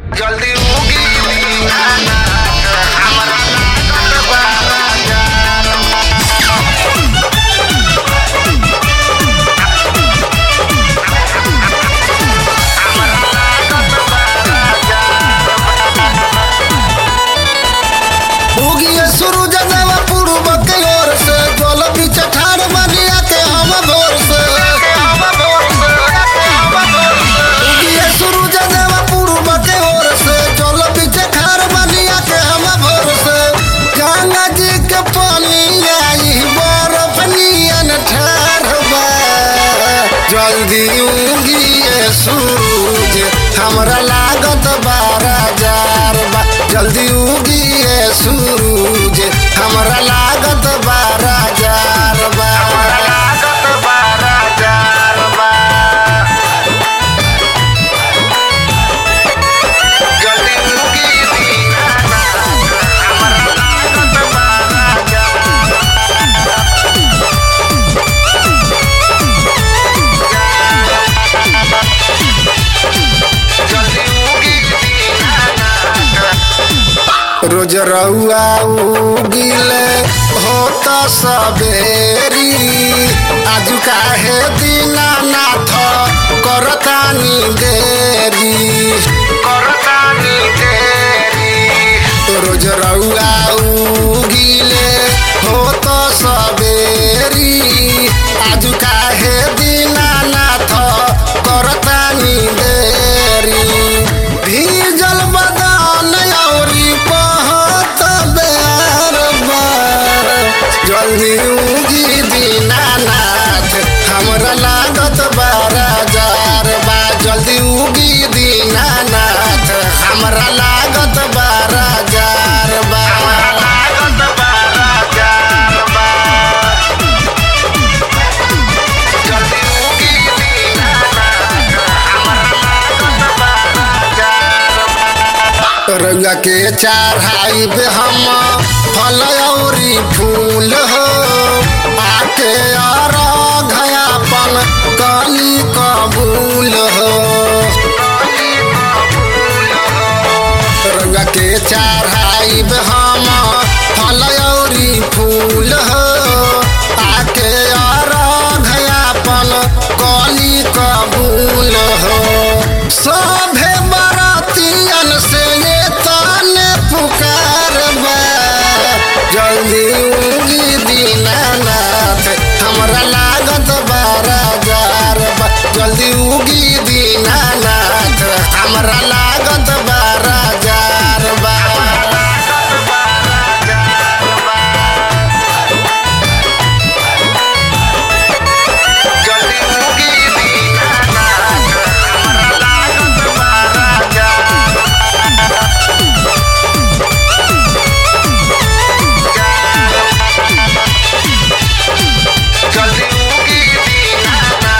जल्दी उगी दीवाना हमरा लागत बा राजा उगिए सूरज देव पूर्व के ओर से जल बीच ठाड़ बनिया के हम भोर से उगिए सूरज देव पूर्व के ओर से जल बीच ठाड़ बनिया के हम भोर से गंगा जी के पानी आई बर्फ नियन ठाड़ बा जल्दी उगिए सूरज हमरा लागत बारा जार बा जल्दी उगिए सूरज हमरा लागत बारा जार बा हमरा लागत बा राजा जल्दी उगी दीवाना हमरा लागत बा राजा जल्दी उगी दीवाना रोज रउआ उगिले होता सबेरी आज काहे दीनानाथ करतानी देरी करतानी देरी रोज रउआ उगिले होता सबेरी आज काहे दीनानाथ करतानी देरी भीजल बदान औरी पहत बेर बार जल्दी उगी दीनानाथ हमरा लागत बारा जार बा जल्दी उगी दीनानाथ हमरा लागत बारा जार बा हमरा लागत बा राजा जल्दी उगी दीवाना हमरा लागत बा राजा रंगा के चढ़ाई पे हम फल औरी फूल हो आके और घयापन कली कबूल हो रंगा के चढ़ाई पे हम फल औरी फूल हो आके और घयापन कली कबूल हो सभे बरातियन से ये ताने पुकार बा जल्दी उगी दीनानाथ हमरा लागत बारा जार बा जल्दी उगी दीनानाथ हमरा लागत बारा जार बा जल्दी उगी दीवाना हमरा लागत बा राजा जल्दी उगी दीवाना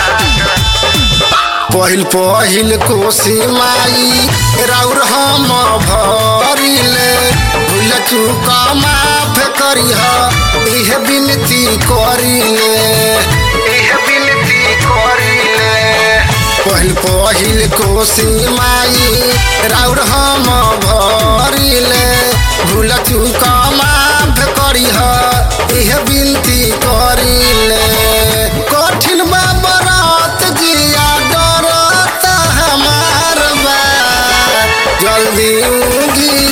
पहिल पहिल कोसी माई राउर हम भरिले भूल चूक माफ करिह इह विनती करिले एह विनती करिले पहिल पहिल कोसी माई राउर हम भरिले भूल चूक माफ करिह इह विनती करिले कठिन बा बरात जिया डरत हमार बा जल्दी उगी